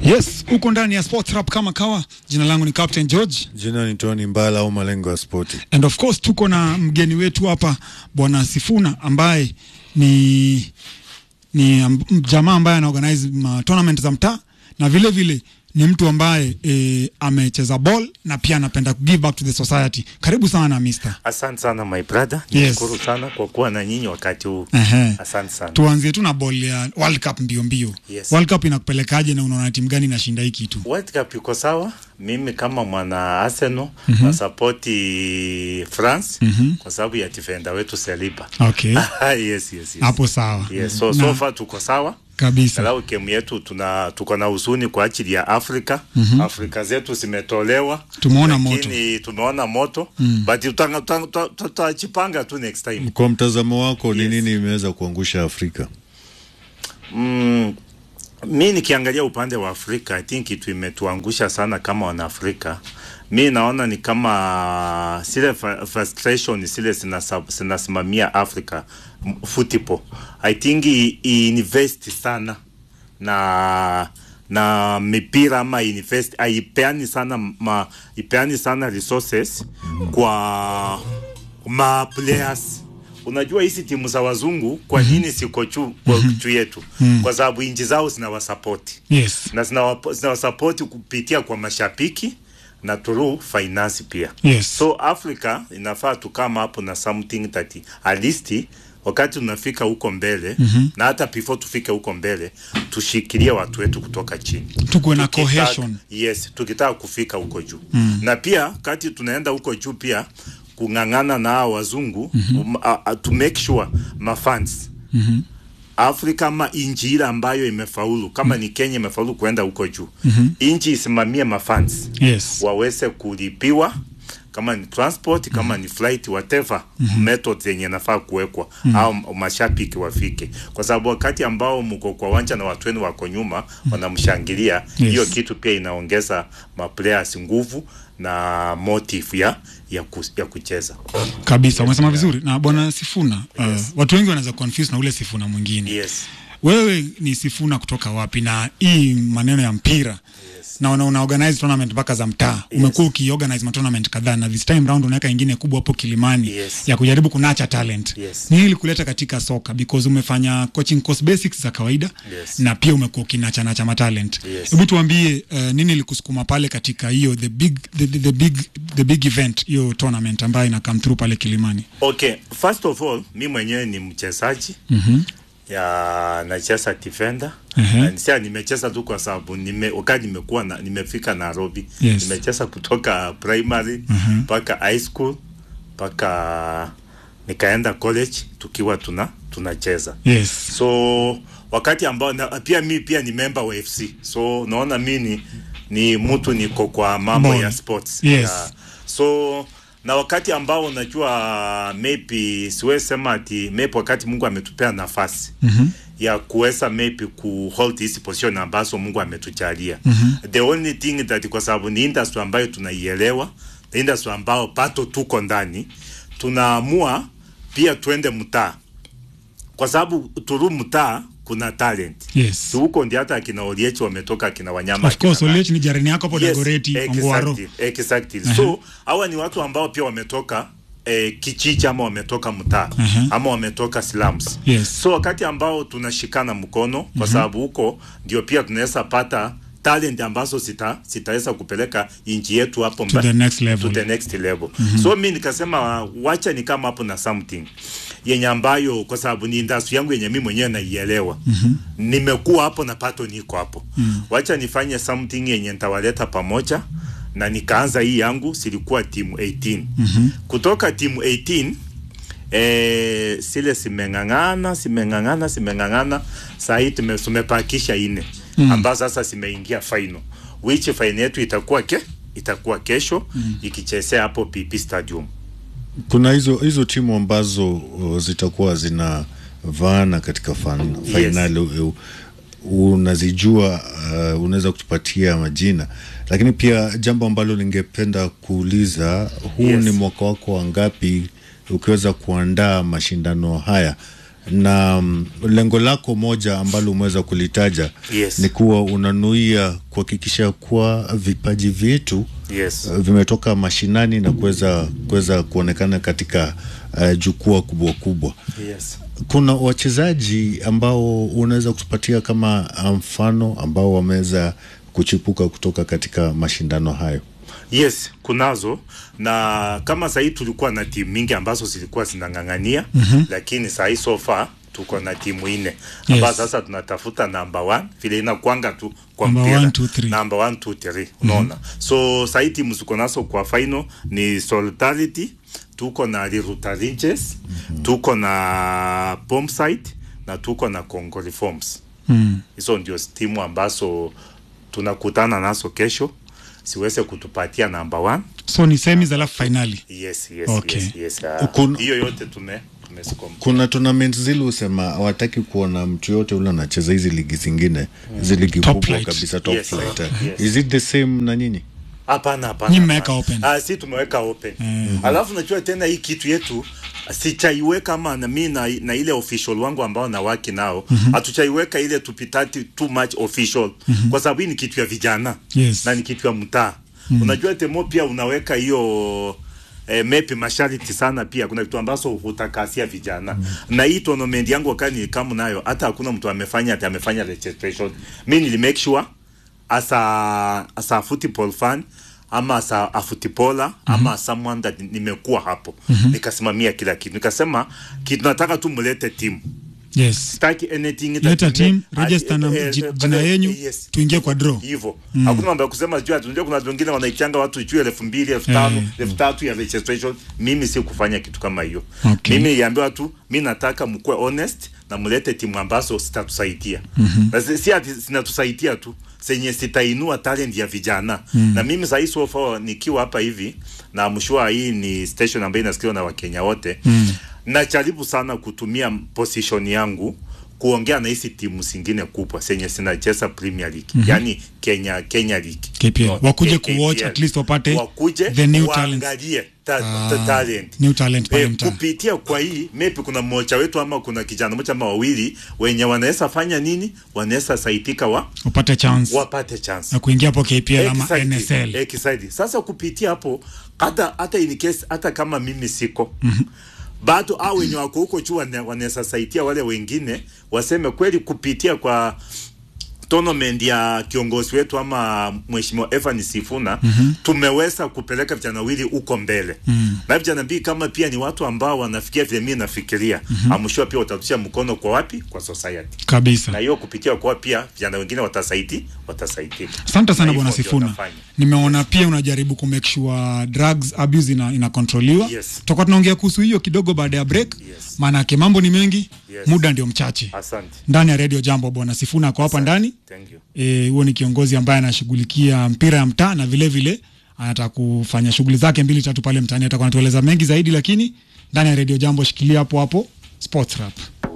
Yes, uko ndani ya Sports Rap kama kawa. Jina langu ni Captain George Jina ni Tony Mbala au malengo ya spoti. and of course tuko na mgeni wetu hapa Bwana Sifuna ambaye ni ni am- jamaa ambaye ana organize ma tournament za mtaa na vile vile ni mtu ambaye e, amecheza ball na pia anapenda give back to the society. Karibu sana mister. Asante sana my brother, Yes. nishukuru sana kwa kuwa na nyinyi wakati huu. Ehe. Asante sana. Tuanzie tu na ball ya World Cup mbio mbio. Yes. World Cup inakupelekaje na unaona timu gani inashinda hii kitu? World Cup iko sawa. Mimi kama mwana Arsenal mm-hmm. nasapoti France mm-hmm. kwa sababu ya defender wetu Saliba. Okay. yes, yes, yes. Hapo sawa. Yes, so, Na- so far tuko sawa. kabisa. Salau kemu yetu tuna tuko na huzuni kwa ajili ya Afrika. Mm-hmm. Afrika zetu zimetolewa. Tumeona Lakini tumeona moto. Mm. But tutanga- tuta- tuta- tutajipanga tu next time. Kwa mtazamo wako ni Yes. nini imeweza kuangusha Afrika? Mm, mi nikiangalia upande wa Afrika, I think kitu imetuangusha sana kama wanaafrika. Mi naona ni kama zile fa- frustration zile zinasa- zinasimamia Africa m- football. I think i, i invest sana na na mipira ama invest haipeani sana ma, ipeani sana resources kwa ma players unajua hizi timu za wazungu kwa nini siko juu kwa juu yetu kwa sababu inji zao zinawasapoti Yes. na zinawapo- zinawasapoti kupitia kwa mashabiki na through finance pia Yes. so africa inafaa tukama hapo na something that at least wakati tunafika huko mbele mm-hmm. na hata before tufike huko mbele tushikilie watu wetu kutoka chini Tukuwe na Tukitaka- cohesion. yes tukitaka kufika huko juu mm. na pia kati tunaenda huko juu pia kung'ang'ana na hao wazungu mm-hmm. um, uh, uh, to make sure mafans mm-hmm. Afrika ama inchi ile ambayo imefaulu kama ni Kenya imefaulu kuenda huko juu mm-hmm. inchi isimamie mafans Yes. waweze kulipiwa kama ni transport kama ni flight whatever mm-hmm. method zenye nafaa kuwekwa mm-hmm. au mashabiki wafike, kwa sababu wakati ambao mko kwa wanja na watu wenu wako nyuma mm-hmm. wanamshangilia hiyo Yes. kitu pia inaongeza maplayers nguvu na motive ya ya, ku, ya kucheza kabisa umesema vizuri na bwana Sifuna uh, watu wengi wanaweza confuse na ule Sifuna mwingine yes. wewe ni Sifuna kutoka wapi na hii maneno ya mpira na una, una organize tournament mpaka za mtaa umekuwa ukiorganize ma tournament kadhaa na this time round unaweka ingine kubwa hapo Kilimani Yes. ya kujaribu kunacha talent Yes. ni ili kuleta katika soka because umefanya coaching course basics za kawaida Yes. na pia umekuwa ukinacha nacha ma talent Yes. hebu tuambie uh, nini ilikusukuma pale katika hiyo the big the, the, the big the big event hiyo tournament ambayo ina come through pale Kilimani Okay, first of all mi mwenyewe ni mchezaji mm-hmm. ya nacheza defender Ehe. na nisia nimecheza tu kwa sababu nime, wakati nimekuwa na, nimefika Nairobi Yes. nimecheza kutoka primary mpaka high school mpaka nikaenda college tukiwa tuna tunacheza yes so wakati ambao na, pia mi pia ni member wa FC so naona mi ni, ni mtu niko kwa mambo Ball. ya sports Yes. yeah. so na wakati ambao unajua maybe siwezi sema ati maybe wakati Mungu ametupea nafasi mm-hmm. ya kuweza maybe ku hold hizi position ambazo Mungu ametujalia mm-hmm. the only thing that kwa sababu ni industry ambayo tunaielewa the industry ambao pato tuko ndani tunaamua pia twende mtaa kwa sababu turu mtaa kuna talent yes So huko ndio hata akina Oliech wametoka akina Wanyama of course akina Oliech ni jirani yako hapo Dagoretti Ongwaro exactly, exactly. so hawa ni watu ambao pia wametoka eh, kichichi ama wametoka mtaa Mhm. ama wametoka slums Yes. so wakati ambao tunashikana mkono kwa sababu huko ndio pia tunaweza pata talent ambazo zita zitaweza kupeleka inji yetu hapo To mba- the next level. to the next level so mi nikasema wacha ni kama hapo na something yenye ambayo kwa sababu ni industry yangu yenye mi mwenyewe naielewa nimekuwa hapo na pato niko hapo wacha nifanye something yenye nitawaleta pamoja na nikaanza hii yangu silikuwa timu 18 kutoka timu 18 eh, sile simeng'ang'ana simeng'ang'ana simeng'ang'ana saa hii tume- tumepakisha ine mm. ambazo sasa zimeingia final which final yetu itakuwa ke itakuwa kesho mm. ikichezea hapo PP Stadium Kuna hizo hizo timu ambazo uh, zitakuwa zinavaana katika fan, Yes. fainali uh, unazijua uh, unaweza kutupatia majina, lakini pia jambo ambalo ningependa kuuliza, huu Yes. ni mwaka wako wa ngapi ukiweza kuandaa mashindano haya na mm, lengo lako moja ambalo umeweza kulitaja Yes. ni kuwa unanuia kuhakikisha kuwa vipaji vyetu yes uh, vimetoka mashinani na kuweza kuweza kuonekana katika uh, jukwaa kubwa kubwa. yes Kuna wachezaji ambao unaweza kutupatia kama uh, mfano ambao wameweza kuchipuka kutoka katika mashindano hayo? yes kunazo na kama sahii tulikuwa na timu mingi ambazo zilikuwa zinang'ang'ania mm-hmm. lakini sahii so far tuko na timu nne ambayo Yes. sasa tunatafuta number one vile inakwanga tu kwa Number mpira one, two, three. number one, two, three unaona so sahii timu ziko nazo kwa final ni solidarity tuko na Riruta Rangers tuko na Bombside na tuko na Congo Reforms Mm. hizo ndio timu ambazo tunakutana nazo kesho siweze kutupatia number one So ni semis alafu finali. yes yes Okay. yes yes ah, Kun- hiyo yote tume tumesikom Kuna tournament zile usema hawataki kuona mtu yote ule anacheza hizi ligi zingine hizi ligi Top kubwa flight. kabisa top Yes. flight. eh. Yes. Is it the same na nyinyi? hapana hapana Nyinyi mmeweka hapana. open. ah si tumeweka open alafu najua tena hii kitu yetu sichaiweka ama na mimi na, na ile official wangu ambao nawaki nao hatuchaiweka ile tupitati too much official kwa sababu hii ni kitu ya vijana Yes. na ni kitu ya mtaa unajua temo pia unaweka hiyo eh, mepi masharti sana pia kuna vitu ambazo hutakasia vijana na hii tournament yangu wakati nilikamu nayo hata hakuna mtu amefanya ati amefanya registration mi nili make sure as a, as a football fan ama as a, a footballer ama as someone that nimekuwa hapo nikasimamia kila kitu nikasema kitu nataka tu mulete timu Yes. sitaki anything that Leta ime- team, ah, register na eh, ji- eh, jina eh, yenyu, yes. tuingie kwa draw. hivyo hakuna mambo ya kusema juu ati unajua kuna watu wengine wanaichanga watu juu elfu mbili elfu tano Eh, elfu tatu ya registration mimi si kufanya kitu kama hiyo Okay. mimi niliambiwa tu mi nataka mkuwe honest na mlete timu ambazo zitatusaidia na si si ati zinatusaidia tu zenye zitainua talent ya vijana na mimi sahii so far nikiwa hapa hivi na mshua hii ni station ambayo inasikiliwa na wakenya wote najaribu sana kutumia position yangu kuongea na hizi timu zingine kubwa zenye zinacheza Premier League yani Kenya Kenya League KPL. No, Wakuje KPL. kuwatch, at least wapate wakuje the new talents. waangalie ta, Ah, ta, talent new talent pale Eh, mtaa. kupitia kwa hii maybe kuna mmoja wetu ama kuna kijana mmoja ama wawili wenye wanaweza fanya nini wanaweza saitika wa Upate chance wapate chance na kuingia hapo KPL ama Exactly. NSL. Exactly. Sasa kupitia hapo hata hata in case hata kama mimi siko bado au wenye wako huko juu wana- wanaweza saidia wale wengine waseme kweli kupitia kwa tournament ya kiongozi wetu ama mheshimiwa Evan Sifuna mm-hmm. tumeweza kupeleka vijana wawili huko mbele mm-hmm. na vijana mbili kama pia ni watu ambao wanafikia vile mimi nafikiria mm-hmm. amshua pia watatusha mkono kwa wapi kwa society na Kabisa. hiyo kupitia kwa pia vijana wengine watasaidi watasaidika Asante sana Na bwana hivyo ndio Sifuna. nafanya. Nimeona pia unajaribu ku make sure drugs abuse ina, inakontroliwa. Yes. Tutakuwa tunaongea kuhusu hiyo kidogo baada ya break. Yes. Maanake mambo ni mengi, Yes. muda ndio mchache. asante Ndani ya Radio Jambo bwana Sifuna ako hapa ndani. thank you Eh, huo ni kiongozi ambaye anashughulikia mpira ya mtaa na vile vile anataka kufanya shughuli zake mbili tatu pale mtaani. Atakuwa anatueleza mengi zaidi, lakini ndani ya Radio Jambo, shikilia hapo hapo Sports Rap.